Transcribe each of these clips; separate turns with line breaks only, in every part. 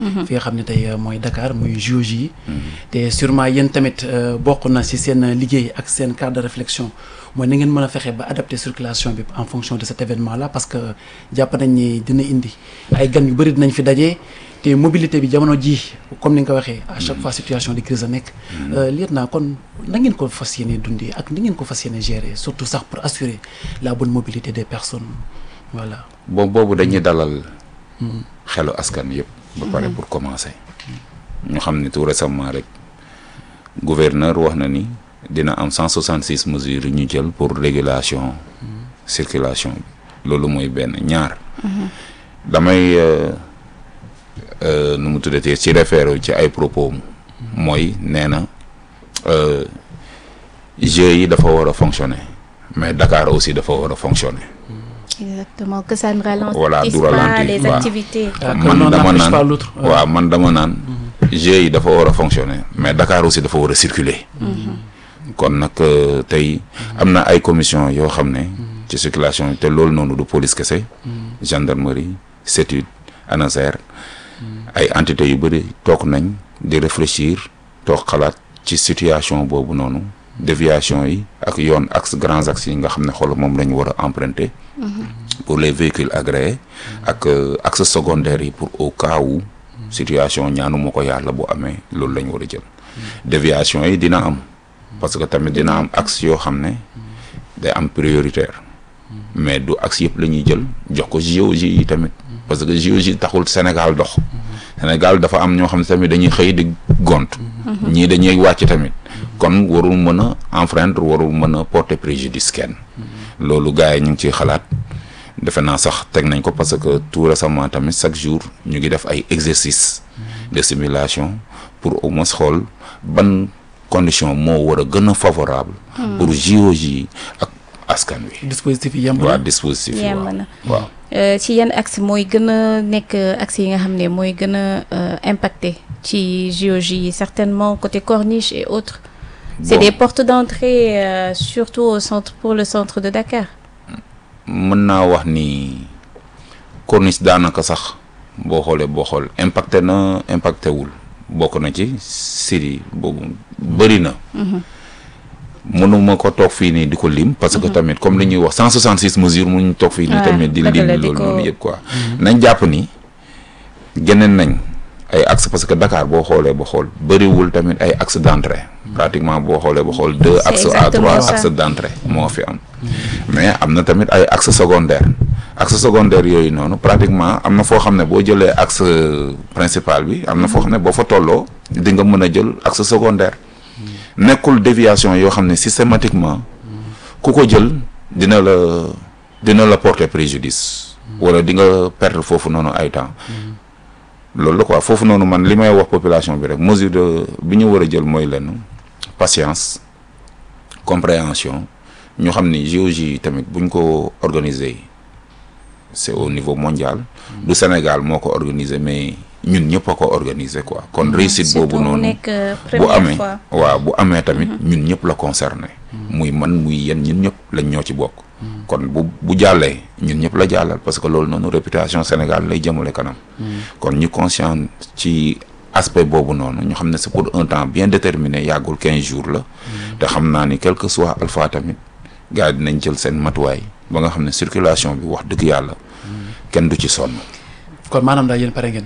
fi nga xam ne tey mooy Dakar muy JOJ yi te sûrement yéen tamit bokk na ci seen liggéey ak seen cadre de réflexion mooy na ngeen mën a fexe ba adapter circulation bi en fonction de cet événement là parce que jàpp nañ ni dina indi ay gan yu bëri dinañ fi daje te mobilité bi jamono ji comme ni nga ko waxee à chaque fois situation de crise a nekk lieutenant kon na ngeen ko fas yéene dundee ak ni ngeen ko fas yéene gérer surtout sax pour assurer la bonne mobilité des personnes voilà
bon boobu dañuy dalal xelu askan yëpp ba pare pour commencer ñu xam ni tout récemment rek gouverneur wax na ni dina am 166 mesures yu ñu jël pour régulation circulation bi loolu mooy benn ñaar damay nu mu tuddatee ci référé ci ay propos mooy nee na jeux yi dafa war a fonctionner mais Dakar aussi dafa war a fonctionner
exactement que ça ne ralentisse
voilà du
pas
ralentir
les
waaw.
activités
man dama
n'empêche pas
naan
l'autre.
waaw man dama naan jeux yi dafa war a fonctionner mais Dakar aussi dafa war a circuler kon nag euh, tey am na ay commission yoo xam ne ci circulation te loolu noonu du police kese gendarmerie CETUD ANASER ay entités yu bëri toog nañ di réfléchir toog xalaat ci situation boobu noonu déviation yi ak yoon axe grands axes yi nga xam ne xool moom la ñu war a emprunter pour les véhicules agréés ak euh, axe secondaire yi pour au cas où situation ñaanu ma ko yàlla bu amee loolu la ñu war a jël déviation yi dina am parce que tamit dina am axe yoo xam ne day am prioritaire mais du axe yëpp la ñuy jël jox ko JOJ yi tamit parce que JOJ taxul Sénégal dox Sénégal dafa am ñoo xam ne tamit dañuy xëy di gont ñii dañuy wàcc tamit kon warul mën a enfreindre warul mën a porter préjudice kenn loolu gars yi ñu ngi ciy xalaat defe naa sax teg nañ ko parce que tout récemment tamit chaque jour ñu ngi def ay exercices de simulation pour au moins xool ban condition moo war a gën a favorable pour JOJ yi ak askan wi
dispositif yi yemb
waa
na
dispositif yi
yemb
waaw
na
waaw
Euh, ci yan axe mooy gën a nekk axe yi nga xam ne mooy gën a euh, impacté ci JOJ yi certainement côté corniche et autres c'est
Bon.
des portes d'entrée euh, surtout au centre pour le centre de Dakar
mën naa wax ni corniche daanaka sax boo xoolee boo xool impacté na impacté wul bokk na ci siri boobu bëri na mënuma ko toog fii nii di ko lim parce que tamit comme li ñuy wax 166 mesures mënuñu toog fii nii
Ouais,
tamit di
dëgg
lim
la, di
loolu
ko-
noonu yëpp quoi nañ jàpp ni geneen nañ ay axe parce que Dakar boo xoolee ba xool bëriwul tamit ay axe d'entrée pratiquement boo xoolee ba xool deux
C'est
axes à
exactement
trois
ça.
axes d'entrée moo fi am mais am na tamit ay axe secondaire axe secondaire yooyu noonu pratiquement am na foo xam ne boo jëlee axe principal bi am na foo xam ne boo fa tolloo di nga mën a jël axe secondaire nekkul déviation yoo xam ne systématiquement ku ko jël dina la dina la porter préjudice wala di nga perdre foofu noonu ay temps loolu la quoi foofu noonu man li may wax population bi rek mesure de bi ñu war a jël mooy lenn patience compréhension ñu xam ni JOJ tamit buñ ko organiser c'est au niveau mondial du Sénégal moo ko organiser mais ñun ñëpp a ko organiser quoi kon réussite
surtout
boobu
mu
noonu
nekk euh,
bu
première
amee
fois
waaw bu amee tamit ñun ñëpp la concerné muy man muy yéen ñun ñëpp lañ ñoo ci bokk kon bu bu jàllee ñun ñëpp la jàllal parce que loolu noonu réputation Sénégal lay jëmale kanam kon ñu conscient ci aspect boobu noonu ñu xam ne c'est pour un temps bien déterminé yàggul quinze jours la te xam naa ni quel que soit alpha tamit gars yi dinañ jël seen matuwaay ba nga xam ne circulation bi wax dëgg yàlla kenn du ci sonn
kon maanaam daal yéen pare ngeen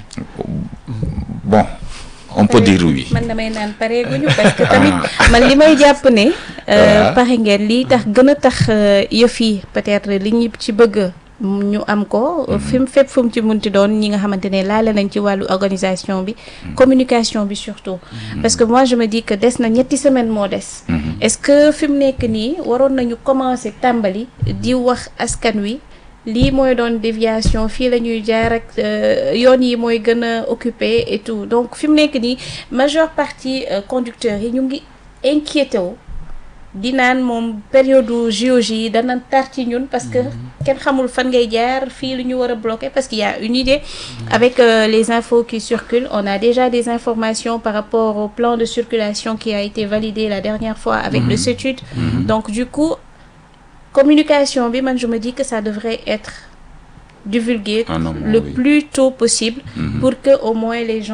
bon on peut dire oui
man damay naan pareeguñu parce que tamit man li may jàpp ne euh,
Ah.
pare ngeen lii tax gën a tax euh, yëf yi peut-être li ñu ci bëgg ñu am ko fi mu fépp fu mu ci munti doon ñi nga xamante ne laale nañ ci wàllu organisation bi communication bi surtout parce que moi je me dis que des na ñetti semaine moo des est-ce que fi mu nekk nii waroon nañu commencer tàmbali di wax askan wi lii mooy doon déviation fii la ñuy jaar ak euh, yoon yi mooy gën a occupé et tout donc fi mu nekk nii majeure partie euh, conducteurs yi ñu ngi inquiété wu di naan moom période JOJ yi dana tar ci ñun parce que kenn xamul fan ngay jaar fii lu ñu war a bloquer parce qu'il y a une idée avec euh, les infos qui circulent on a déjà des informations par rapport au plan de circulation qui a été validé la dernière fois avec le CETUD donc du coup communication bi man je me dis que ça devrait être divulguer
En amont,
le
oui.
plus tôt possible pour que au moins les gens